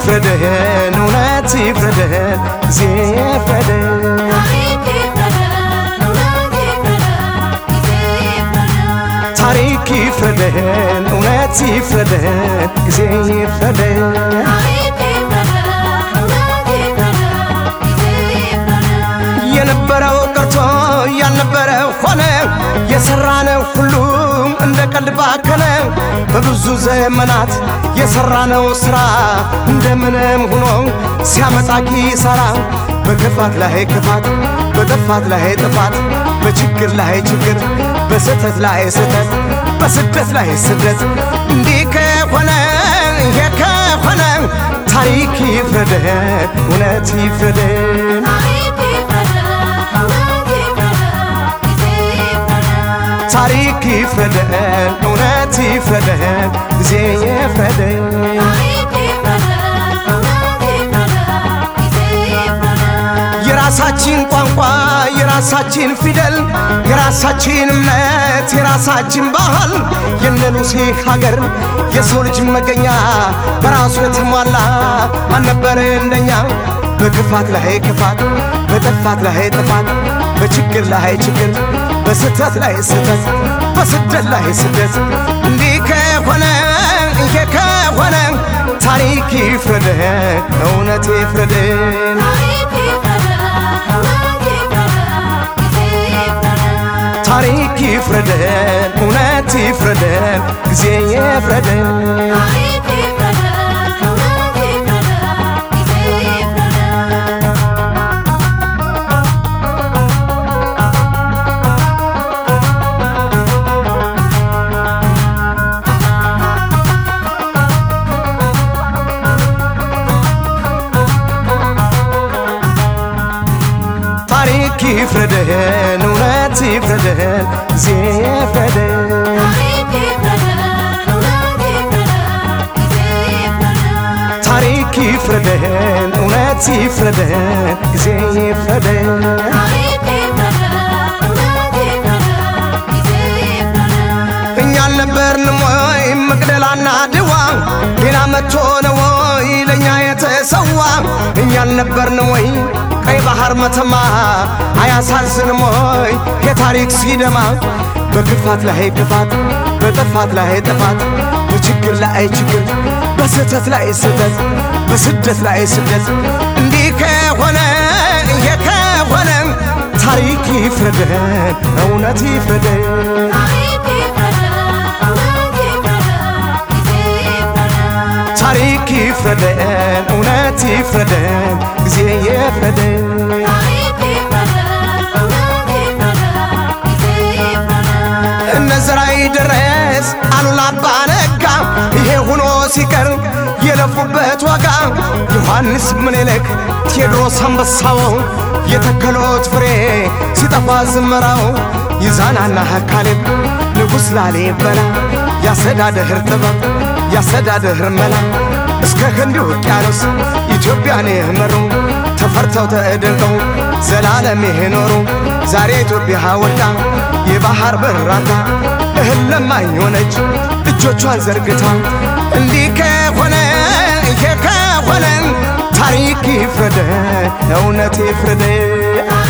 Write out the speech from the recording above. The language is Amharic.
ይፍረደን እውነት ይፍረደን ጊዜ ይፍረደን ታሪክ ይፍረደን እውነት ይፍረደን ጊዜ ይፍረደን የነበረው ቀርቶ ያልነበረ ሆነ የሰራነው ሁሉም እንደ ቀልድ ባከነ በብዙ ዘመናት የሰራነው ስራ እንደምንም ሆኖ ሲያመጣ ኪሳራ በክፋት ላይ ክፋት በጥፋት ላይ ጥፋት በችግር ላይ ችግር በስህተት ላይ ስህተት በስደት ላይ ስደት እንዲህ ከሆነ ይሄ ከሆነ ታሪክ ይፍረደን እውነት ይፍረደን ታሪክ ይፍረደን እውነት ይፍረደን ጊዜ ይፍረደን የራሳችን ቋንቋ የራሳችን ፊደል የራሳችን እምነት የራሳችን ባህል የነ ሉሲ ሀገር የሰው ልጅ መገኛ በራሱ የተሟላ አልነበረ እንደኛ በክፋት ላይ ክፋት በጥፋት ላይ ጥፋት በችግር ላይ ችግር በስህተት ላይ ስህተት በስደት ላይ ስደት እንዲህ ከሆነ ይሄ ከሆነ ታሪክ ይፍረደን እውነት ይፍረደን ታሪክ ይፍረደን እውነት ይፍረደን ጊዜ ይፍረደን ታሪክ ይፍረደን እውነት ይፍረደን ጊዜ ይፍረደን ታሪክ ይፍረደን እውነት ይፍረደን ጊዜ ይፍረደን እኛ አልነበርንም ወይ መቅደላና ድዋ ሌላ መጥቶ ነው ወይ ለእኛ የተሰዋ እኛ አልነበርንም ወይ ቀይ ባህር መተማ አያሳዝንም ወይ የታሪክ ሲደማ በክፋት ላይ ክፋት በጥፋት ላይ ጥፋት በችግር ላይ ችግር በስህተት ላይ ስህተት በስደት ላይ ስደት እንዲህ ከሆነ ይሄ ከሆነ ታሪክ ይፍረደን እውነት ይፍረደን ታሪክ ይፍረደን እውነት ይፍረደን ጊዜ ይፍረደን እነዘራይ ድረስ አሉላ አባ ነጋ ይሄ ሆኖ ሲቀር የለፉበት ዋጋ ዮሐንስ ምኒልክ ቴዎድሮስ አንበሳው የተከሎት ፍሬ ሲጠፋ ዝመራው ይዛናና ካሌብ ንጉሥ ላሊበላ ያስተዳደር ጥበብ ያስተዳደር መላ እስከ ህንድ ውቅያኖስ ኢትዮጵያን የመሩ ተፈርተው ተደንቀው ዘላለም የኖሩ ዛሬ ኢትዮጵያ ወድቃ የባህር በራታ እህል ለማኝ ሆነች እጆቿን ዘርግታ እንዲህ ከሆነ ይሄ ከሆነ ታሪክ ይፍረደን እውነት ይፍረደን